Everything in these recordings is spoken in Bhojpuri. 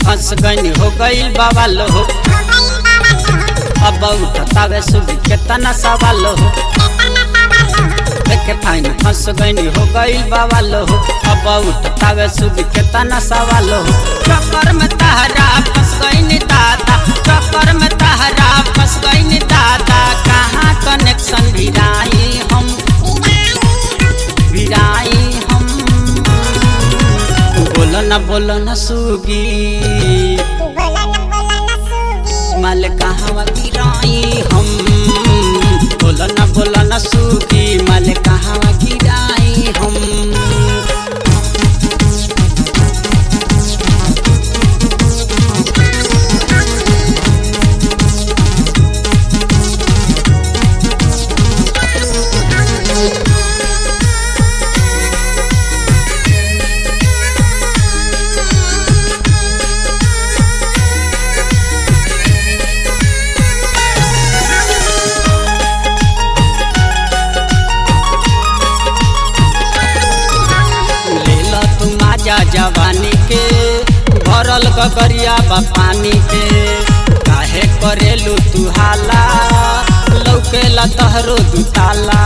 फंस गईनी हो गईल बवाल हो अब उठतावे सुबह केतना सवाल हो देखे फाइन फंस गईनी हो गईल बवाल हो अब उठतावे सुबह केतना सवाल हो चक्कर में तहरा फंस गईनी दादा चक्कर में तहरा फंस गईनी दादा कहाँ कनेक्शन भिराई हम भिराई हम बोलो न बोलो न सुगी माल कहाँ गिराई हम बोलो न बोलो न सुगी माल कहाँ गिराई हम लेला तू माजा जवानी के भरल गगरिया बा पानी के काहे करेलू तू हाला लौकेला तहरो दुताला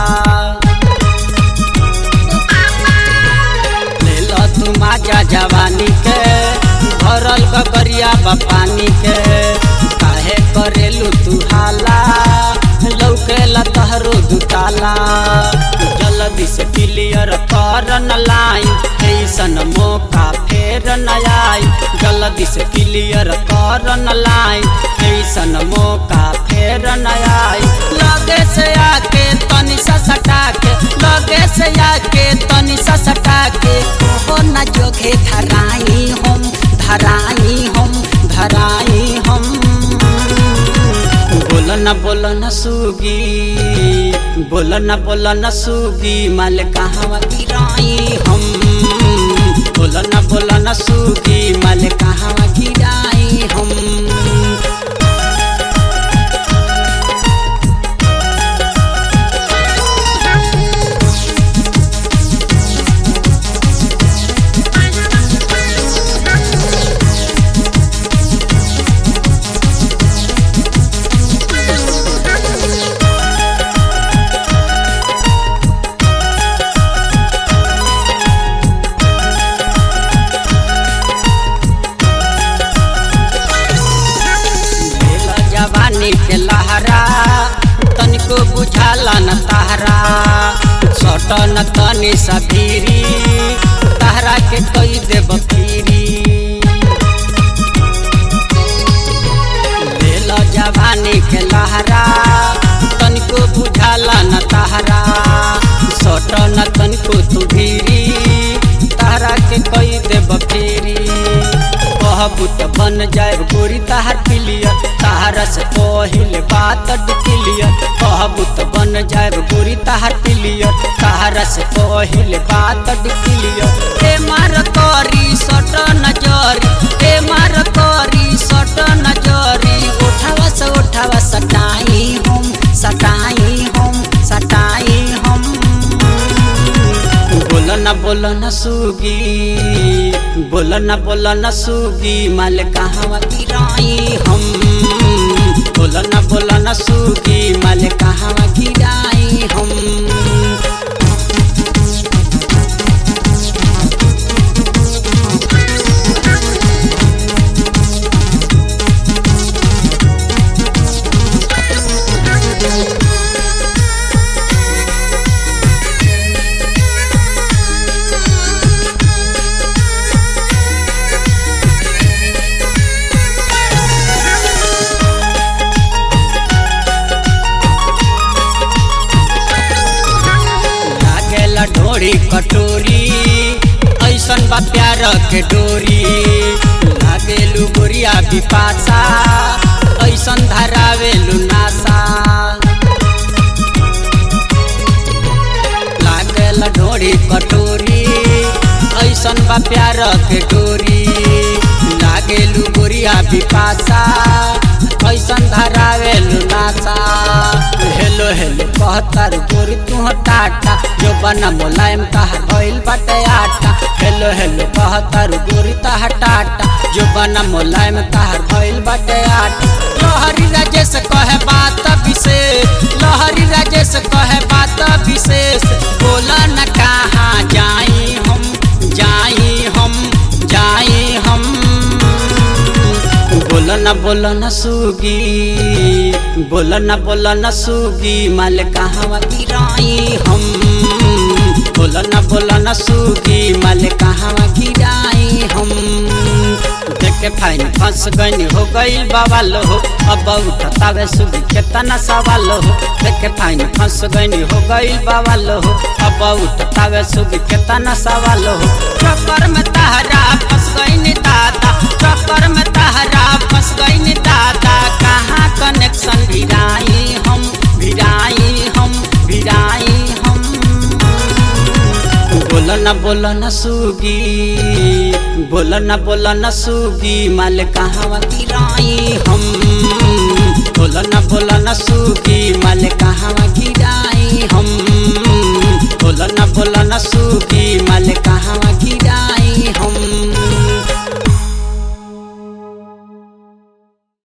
लेला तू माजा जवानी के भरल गगरिया बा पानी के काहे करेलू तू हाला लौकेला तहरो दुताला जल्दी से क्लियर कर न लाइन ऐसन मौका फेर न आई जल्दी से क्लियर कर न लाइन ऐसन मौका फेर न आई लगे से आके तनी सा सटा के लगे से आके तनी सा सटा के हो न जोगे धराई हम धराई हम धराई हम बोल न बोल न सुगी बोल न बोल न सुगी माल कहाँ गिराई हम बोल न बोल न सुगी माल कहाँ गिराई हम लेला जवानी के लहरा तनिको बुझाला न तहरा सट न तनी सफीरी तहरा के कई देब फिरी लेला जवानी के लहरा तनिको बुझाला न तहरा सट न तनिको तू भीरी तहरा के कई देब फिरी कहबू त बन जाए गोरी तहार पिलियर तहारा से पहिले बात डिक्लियर कहबू त बन जाए गोरी तहार पिलियर तहारा से पहिले बात डिक्लियर ए मार करी सट नजरी ए मार करी सट नजरी उठावा से उठावा सटाई हम सटाई हम सटाई हम बोल न बोल न सुगी बोल न बोल न सुगी माल कहाँ गिराई हम बोल न बोल न सुगी माल कहाँ गिराई हम लागेला ढोरी कटोरी ऐसन बा प्यार के डोरी लागेलू गोरिया बिपासा ऐसन धरावेलू नासा लागेला ढोरी कटोरी ऐसन बा प्यार के डोरी लागेलू गोरिया बिपासा ऐसन धरावेलू नासा हेल हेलो हेलो कहतार गोरी तू टाटा जो बना मुलायम तहार भइल बाटे आटा हेलो हेलो कहतार गोरी तहार टाटा जो बना मुलायम तहार भइल बाटे आटा लहरी राजेश कहे बात विशेष लहरी राजेश कहे बात विशेष बोला न कहाँ जाई हम जाई हम जाई हम बोल न बोल न सुगी बोल न बोल न सुगी माल कहाँ गिराई हम बोल न बोल न सुगी माल कहाँ गिराई हम देखे फाइन फंस गई हो गई बवाल हो अब उठतावे सुगी केतना सवाल हो देखे फाइन फंस गई हो गई बवाल हो अब उठतावे सुगी केतना सवाल हो चक्कर में तहरा फंस गई दादा चक्कर में तहरा फंस गई दादा कहाँ कनेक्शन भिराई हम भिराई हम भिराई हम बोल न बोल न सुगी बोल न बोल न सुगी माल कहाँ गिराई हम बोल न बोल न सुगी